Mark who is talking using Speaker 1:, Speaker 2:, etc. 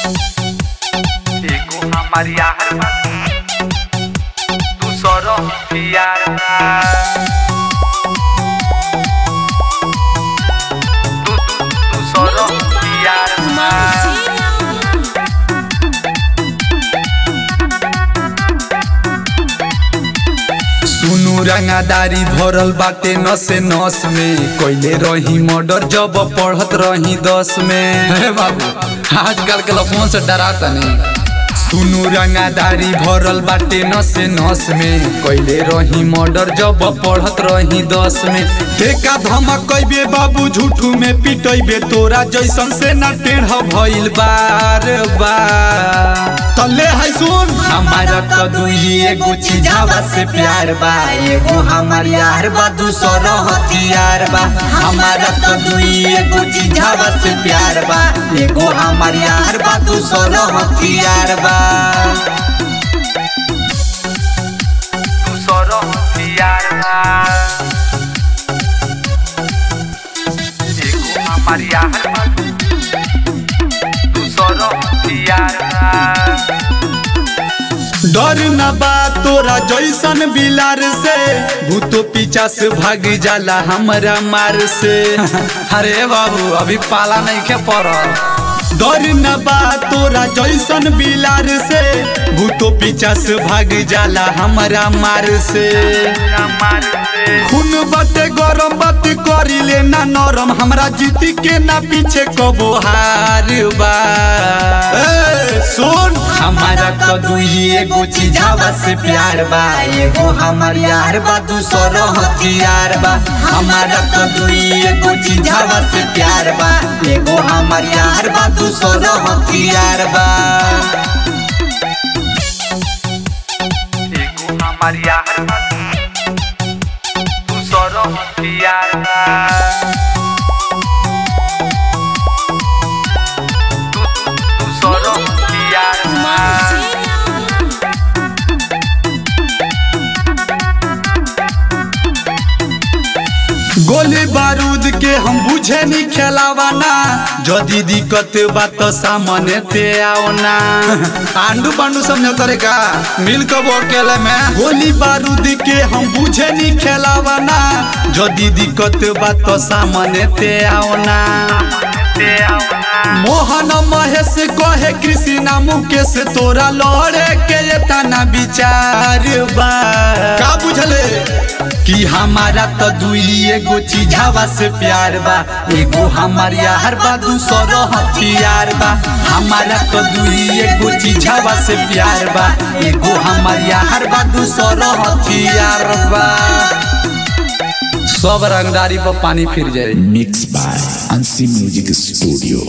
Speaker 1: एगो हमार यार बा दूसरो यार बा दू दू दूसरो यार बा
Speaker 2: सुनु रंगादारी भरल बाटे नसे नस में कोइले रही मर्डर जब पढ़त रही दस में हे बाबू आजकल के लोग फोन से डराता नहीं सुनु रंगादारी भरल बाटे नसे नस में कोइले रही मर्डर जब पढ़त रही दस में देखा धमक कैबे बाबू झूठू में पिटैबे तोरा जैसन से ना टेढ़ भइल बार बार तले है सुन हमारा तो दुई एगो चीजावा से प्यार बा एगो हमार यार बा दूसरो हथियार बा हमारा तो दुई एगो चीजावा से प्यार बा एगो हमार यार बा दूसरो हथियार बा
Speaker 1: दूसरो यार बा एगो हमार यार बा दूसरो यार बा
Speaker 2: डर न बा तोरा जैसन बिलार से भूतो पीछा से भाग जाला हमरा मार से अरे बाबू अभी पाला नहीं के पड़ल डर न बा तोरा जैसन बिलार से भूतो पीछा से भाग जाला हमरा मार से
Speaker 1: हमार से
Speaker 2: खून बाटे गरम बात करी ले ना नरम हमरा जीती के ना पीछे कबो हार बा ए, सुन हमारा तो दुई एगो चीजावा से प्यार बा एगो हमार यार बा दूसरो हथियार बा हमारा तो दुई एगो चीजावा से प्यार बा एगो हमार यार बा दूसरो हथियार बा
Speaker 1: एगो हमार यार बा दूसरो यार बा दू दू दूसरो यार बा
Speaker 2: गोली बारूद के हम बुझे नहीं खेलावाना जदी दिक्कत बात सामने ते आओ ना आंडू पांडू समझो करे का मिल के वो अकेले में गोली बारूद के हम बुझे नहीं खेलावाना जदी दिक्कत बात सामने ते आओ ना
Speaker 1: ते आवना
Speaker 2: मोहन महेश कहे कृष्णा मुकेश तोरा लड़े के ये तना विचार बा का बुझले कि हमारा तो दुई एगो चीजावा से प्यार बा एगो हमार यार बा दूसरो हथियार बा हमारा तो दुई एगो चीजावा से प्यार बा एगो हमार यार बा दूसरो हथियार बा सब रंगदारी पर पानी फिर जाए
Speaker 3: Mixed by Ansi Music Studio.